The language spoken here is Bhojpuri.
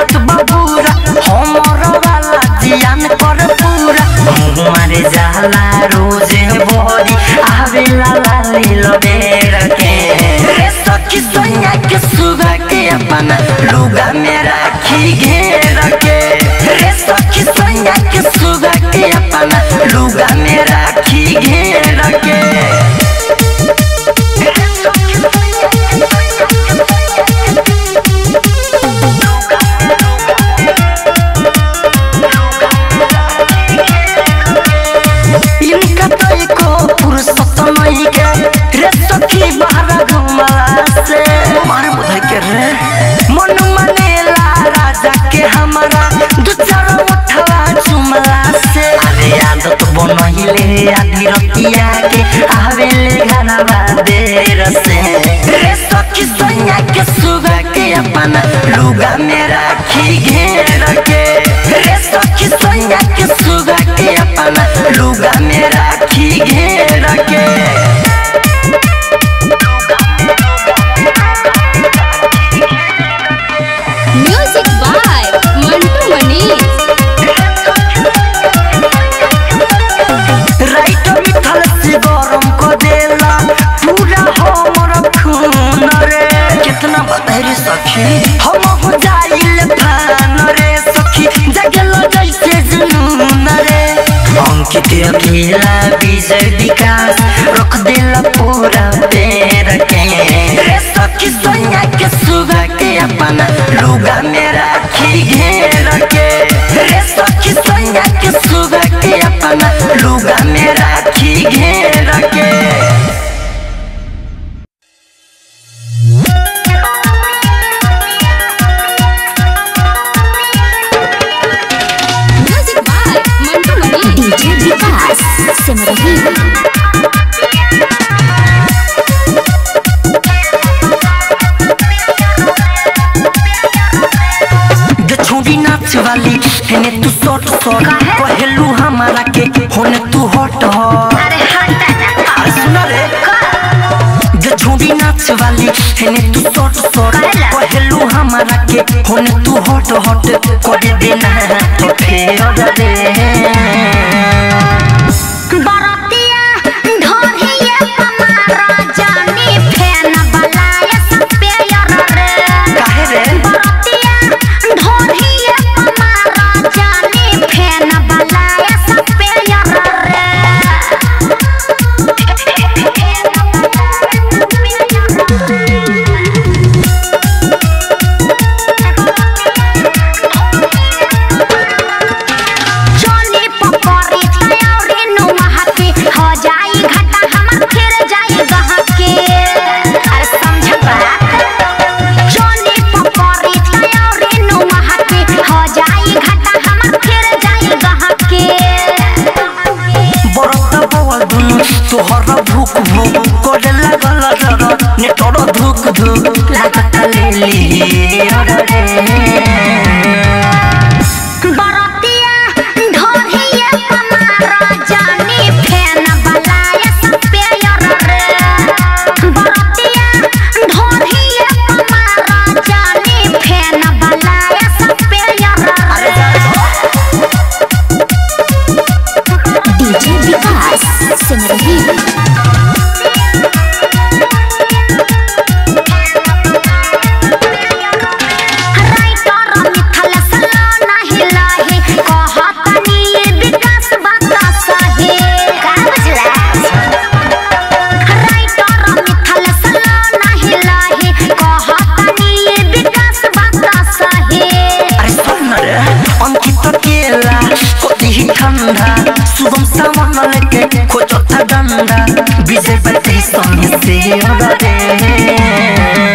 आदत बबूरा हमर वाला जियान कर पूरा मारे जाला रोजे भोरी आवेला लाली लबेर के रे सखी सोनिया के सुगा के अपना लुगा में राखी घेर के रे सखी सोनिया के सुगा के अपना लुगा में राखी घेर के इनका तो एको फुर्सत नहीं के रे सखी बाहर घुमला से मारे बुधाई के रे मन मनेला राजा के हमारा दू चार उठवा चुमला से अरे आदत बनहिले आधी रतिया के आवेले घरवा देर से रे सखी सोनिया के सुगा के अपना लुगा में राखी घेर के रे सखी सोनिया के सुगा के अपना लुगा में राखी घेर के म्यूजिक बाय मंटू मनीष राइट मिथल से गरम को देला पूरा हमर खून रे कितना बदहरी सखी हम हो जाइल फान रे सखी जगल जैसे जुनून रे अंकित अकेला विजय विकास रख देला पूरा पेड़ के रे सखी सोनिया के सुगा के अपना लुगा में राखी घेर के रे सखी सोनिया के सुगा के अपना लुगा में राखी घेर के music by Mantu Manish DJ Vikas Simrahi गे छोड़ी नाच वाली हेने तू शॉर्ट शॉर्ट कहेलू हमारा के होने तू हॉट हॉट अरे हटा ना अरे सुना रे गे छोड़ी नाच वाली हेने तू शॉर्ट शॉर्ट काहेला? कहेलू हमारा के होने तू हॉट हॉट कर देना तो फेर रे बरतिया ढोरिए कमारा जानी फेन बलाया सपेयर रे काहे रे बरतिया ढोरिए कमारा जानी फेन बलाया सपेयर रे चोली पकड़ी तयौरी नुमाहती हो जाई घाटा हमर फिर जाई गहके अरे समझ बात चोली पकड़ी तयौरी नुमाहती हो जाई घाटा हमर फिर जाई गहके बरत बवल दुनु तोहर भूख भूख करे लागल जर नेटर धुक धुक लागत लेली अरे बरतिया ढोरिए कमारा जानी फेन बलाया सपेयर रे बरतिया ढोरिए कमारा जानी फेन बलाया सपेयर रे डीजे विकास सिमरही राइटर मिथल सला नाही लाही कहतनी विकास बात सही का बुझला राइटर मिथल सला नाही लाही कहतनी विकास बात सही अरे सुन रे अंकित केला कोदी ठंडा शुभम सावन लेके खोजो था डंडा विजय बत्ती संग से अरे